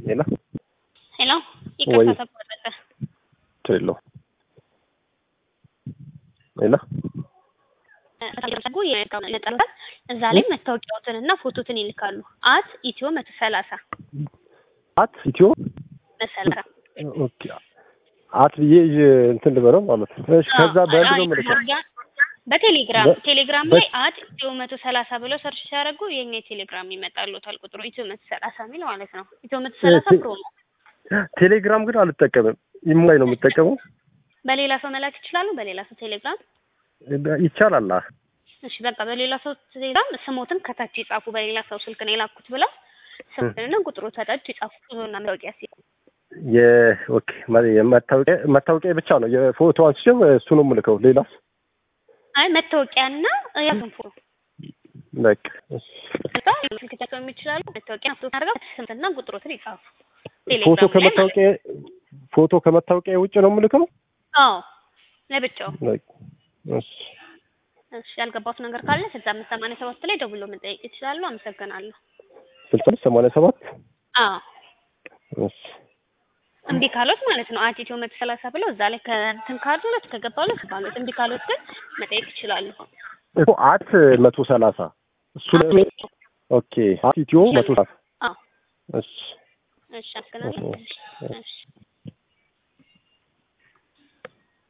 ሌላ ሄሎ ወይ ይቅርታ ተቋረጠ። ሌሎ ሌላ ታደርጉ የነጠላል እዛ ላይ መታወቂያዎትን እና ፎቶትን ይልካሉ። አት ኢትዮ መቶ ሰላሳ አት ኢትዮ መሰላሳ ኦኬ አት ብዬ ይዤ እንትን ልበለው ማለት ነው። እሺ ከዛ በእንድ ነው የምልከው በቴሌግራም በ- ቴሌግራም በ- ላይ አት ኢትዮ መቶ ሰላሳ ብለው ሰርች ሲያደርጉ የኛ የቴሌግራም ይመጣሉታል ቁጥሩ ኢትዮ መቶ ሰላሳ የሚል ማለት ነው። ኢትዮ መቶ ሰላሳ ቴ- ፕሮሞ ቴሌግራም ግን አልጠቀምም። ኢሞላይ ነው የምጠቀመው። በሌላ ሰው መላክ ይችላሉ። በሌላ ሰው ቴሌግራም ይቻላል። አ እሺ በቃ በሌላ ሰው ቴሌግራም ስሞትን ከታች ይጻፉ። በሌላ ሰው ስልክ ነው የላኩት ብለው ስሞትንና ቁጥሩ ከታች ይጻፉ። ቁጥሩና መታወቂያ ሲ የኦኬ ማ- የመታወቂያ መታወቂያ ብቻ ነው የፎቶ አንስቼው እሱ ነው የምልከው። ሌላስ አይ መታወቂያና ያሱን ፎቶ በቃ እሺ። ከዛ ስልክ ተጠቀሙ ይችላሉ። መታወቂያ ፎቶ አድርገው ስምና ቁጥሮትን ይጻፉ። ፎቶ ቴሌግራም ላይ ማለት ነው። ከመታወቂያ ፎቶ ከመታወቂያ ውጭ ነው የምልከው። አዎ ለብቻው። በቃ እሺ እሺ ያልገባሁት ነገር ካለ ስልሳ አምስት ሰማንያ ሰባት ላይ ደውሎ መጠየቅ ይችላሉ። አመሰግናለሁ። ስልሳ ሰማንያ ሰባት አዎ እሺ እምቢ ካሎት ማለት ነው አት ኢትዮ መቶ ሰላሳ ብለው እዛ ላይ ከእንትን ካሉት ከገባሉት ካሉት እምቢ ካሎት ግን መጠየቅ ይችላሉ። እኮ አት መቶ ሰላሳ እሱ ላይ ኦኬ አት ኢትዮ መቶ ሰላሳ አዎ እሺ እሺ አመሰግናለሁ። እሺ። እሺ